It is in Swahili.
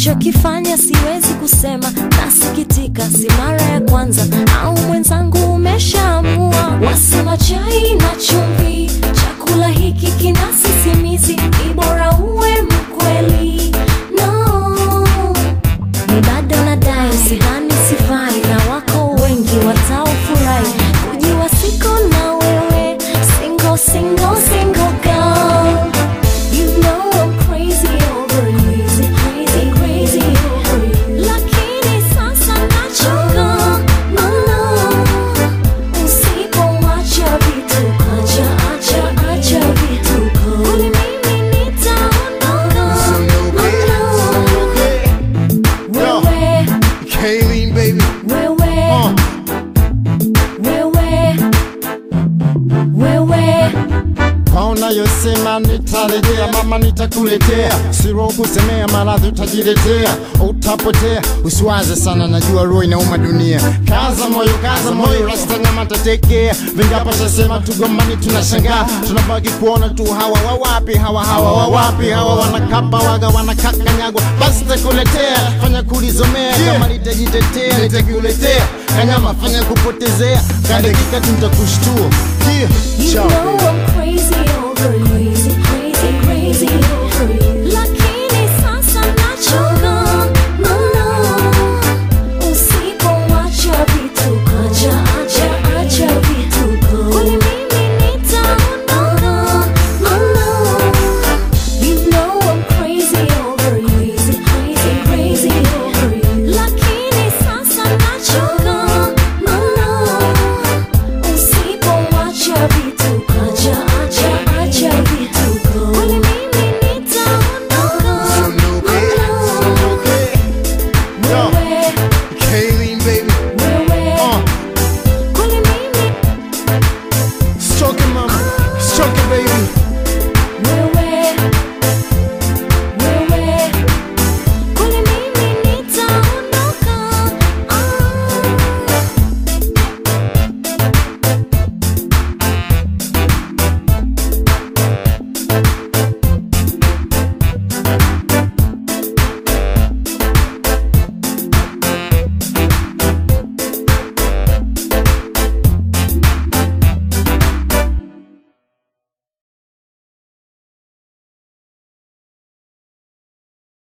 ulichokifanya siwezi kusema, nasikitika, si mara ya kwanza, au mwenzangu umeshaamua. Wasema chai na chumvi, chakula hiki kina sisimizi, ni bora uwe mkweli. No, ni bado nadai, sidhani sifai, na wako wengi wataofurahi kujua siko na wewe, single single single girl. You know I'm crazy over you, crazy crazy over you. Lakini sasa nachoka, mama, usipoacha vituko, acha acha acha vituko, kwani mimi nitaondoka, mama. Wewe Kayleen, baby. wewe Uh. wewe wewe Kaona yosema nitarejea, mama nitakuletea, siro kusemea, maradhi utajiletea, utapotea. Usiwaze sana, najua roho inauma dunia. Kaza moyo, kaza moyo, rasta nyama tatekea. Vingapo shasema tugombani, tunashangaa, tunabaki kuona tu hawa wawapi, hawa hawa wawapi, hawa wanakapa waga wanakakanyagwa. Basi takuletea, fanya kulizomea, kama litajitetea nitakuletea, kanyama fanya kupotezea, kadakika tu nitakushtua. Yeah, You ciao, know baby. I'm